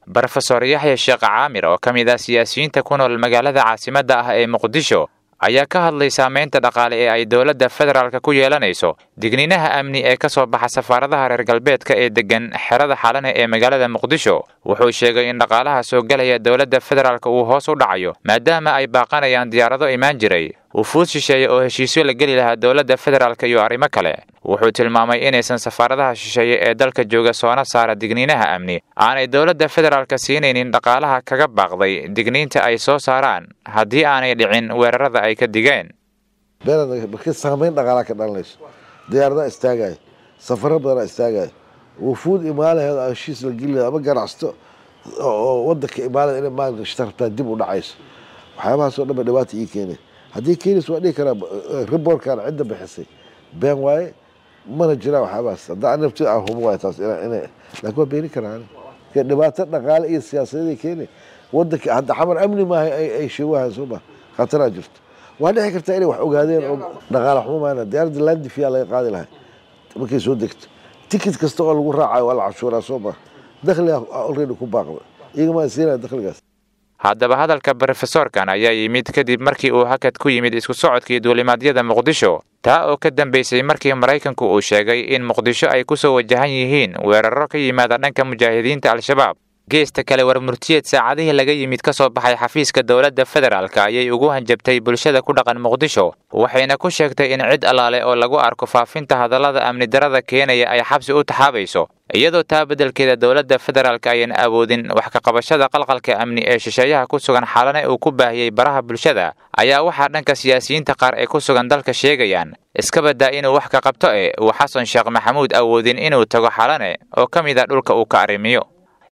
brofesor yaxya sheekh caamir oo ka mid ah siyaasiyiinta ku nool magaalada caasimadda ah ee muqdisho ayaa ka hadlay saameynta dhaqaale ee ay dowladda federaalk ku yeelanayso digniinaha amni ee ka soo baxa safaaradaha reer galbeedka ee deggan xerada xalane ee magaalada muqdisho wuxuu sheegay in dhaqaalaha soo gelaya dowladda federaalk uu hoos u dhacayo maadaama ay baaqanayaan diyaarado imaan jiray wufuud shisheeye oo heshiisyo la geli lahaa dowladda federaalk iyo arrimo kale wuxuu tilmaamay inaysan safaaradaha shisheeye ee dalka jooga soona saara digniinaha amni aanay dowladda federaalk siinaynin dhaqaalaha kaga baaqday digniinta ay soo saaraan haddii aanay dhicin weerarada ay ka digeen marka saamayn dhaqaalaa ka dhalanayso diyaaradaa istaagaya safaro badanaa istaagaya wufuud imaalaheeda heshiis la geli laha ama ganacsato oo wadanka imaalada inay maalgashata rabtaa dib u dhacayso waxyaabahaasoo dhan ba dhibaata ii keenay haddii keenaysa waa dhihi karaa riboorkan cidda bixisay been waaye mana jiraan waxyaabahaas hadda an nafti aan hubo waay taas ina laakiin waa beeni karaa dhibaato dhaqaale iyo siyaasadeeday keenay wadanka hadda xamar amni maaha ay sheegahan soo ma khataraa jirto waa dhici kartaa inay wax ogaadeen oo dhaqaale xumo maana diyaaradda landifiyaa laga qaadi lahay markay soo degto tikit kasta oo lagu raacayo waa la cashuuraa soo ma dakhliga already ku baaqda iyagama siinaya dakhligaas haddaba hadalka brofesorkan ayaa yimid kadib markii uu hakad ku yimid isku socodkii duulimaadyada muqdisho taa oo ka dambaysay markii maraykanku uu sheegay in muqdisho ay ku soo wajahan yihiin weeraro ka yimaada dhanka mujaahidiinta al-shabaab geesta kale war murtiyeed saacadihii laga yimid ka soo baxay xafiiska dowladda federaalk ayay ugu hanjabtay bulshada ku dhaqan muqdisho waxayna ku sheegtay in cid allaale oo lagu arko faafinta hadallada amni darada keenaya ay xabsi u taxaabayso iyadoo taa beddelkeeda dowladda federaalk ayan awoodin wax ka qabashada qalqalka amni ee shisheeyaha ku sugan xalane uu ku baahiyey baraha bulshada ayaa waxaa dhanka siyaasiyiinta qaar ee ku sugan dalka sheegayaan iska baddaa inuu wax ka qabto e uu xasan sheekh maxamuud awoodin inuu tago xalane oo ka mid a dhulka uu ka arrimiyo